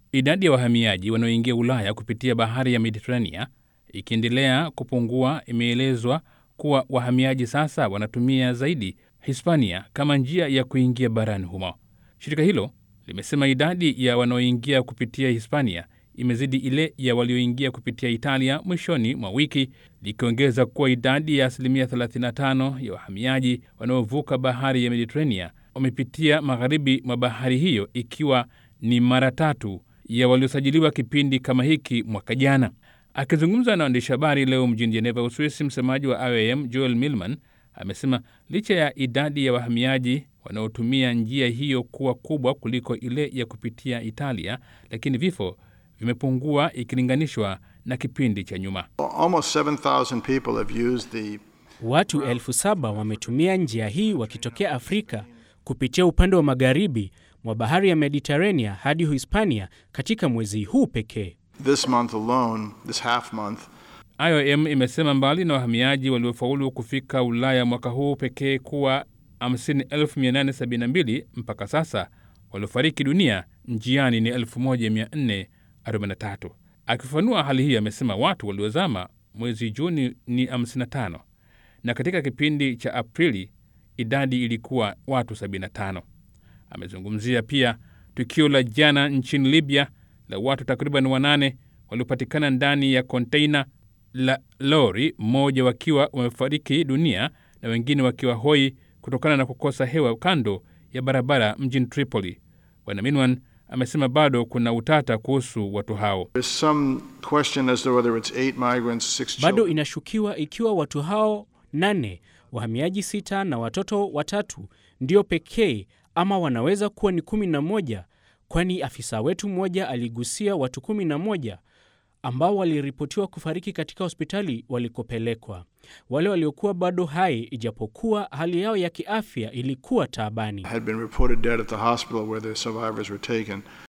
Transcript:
Idadi ya wahamiaji wanaoingia Ulaya kupitia bahari ya Mediterania ikiendelea kupungua, imeelezwa kuwa wahamiaji sasa wanatumia zaidi Hispania kama njia ya kuingia barani humo. Shirika hilo limesema idadi ya wanaoingia kupitia Hispania imezidi ile ya walioingia kupitia Italia mwishoni mwa wiki, likiongeza kuwa idadi ya asilimia 35 ya wahamiaji wanaovuka bahari ya Mediterania wamepitia magharibi mwa bahari hiyo, ikiwa ni mara tatu ya waliosajiliwa kipindi kama hiki mwaka jana. Akizungumza na waandishi habari leo mjini Jeneva, Uswisi, msemaji wa IOM Joel Millman amesema licha ya idadi ya wahamiaji wanaotumia njia hiyo kuwa kubwa kuliko ile ya kupitia Italia, lakini vifo vimepungua ikilinganishwa na kipindi cha nyuma. Almost 7,000 people have used the Watu elfu saba wametumia njia hii wakitokea Afrika kupitia upande wa magharibi mwa bahari ya Mediterania hadi Hispania katika mwezi huu pekee. this month alone, this half month, IOM imesema mbali na wahamiaji waliofaulu kufika Ulaya mwaka huu pekee kuwa 50,872 mpaka sasa, waliofariki dunia njiani ni 1443. Akifafanua hali hii, amesema watu waliozama mwezi Juni ni 55 na katika kipindi cha Aprili idadi ilikuwa watu 75. Amezungumzia pia tukio la jana nchini Libya la watu takriban wanane waliopatikana ndani ya konteina la lori, mmoja wakiwa wamefariki dunia na wengine wakiwa hoi kutokana na kukosa hewa kando ya barabara mjini Tripoli. Bwana Minwan amesema bado kuna utata kuhusu watu hao. there's some question as to whether it's eight migrants, six Bado children. inashukiwa ikiwa watu hao nane, wahamiaji sita na watoto watatu ndio pekee ama wanaweza kuwa ni kumi na moja, kwani afisa wetu mmoja aligusia watu kumi na moja ambao waliripotiwa kufariki katika hospitali walikopelekwa. Wale waliokuwa bado hai, ijapokuwa hali yao ya kiafya ilikuwa taabani. had been reported dead at the hospital where the survivors were taken.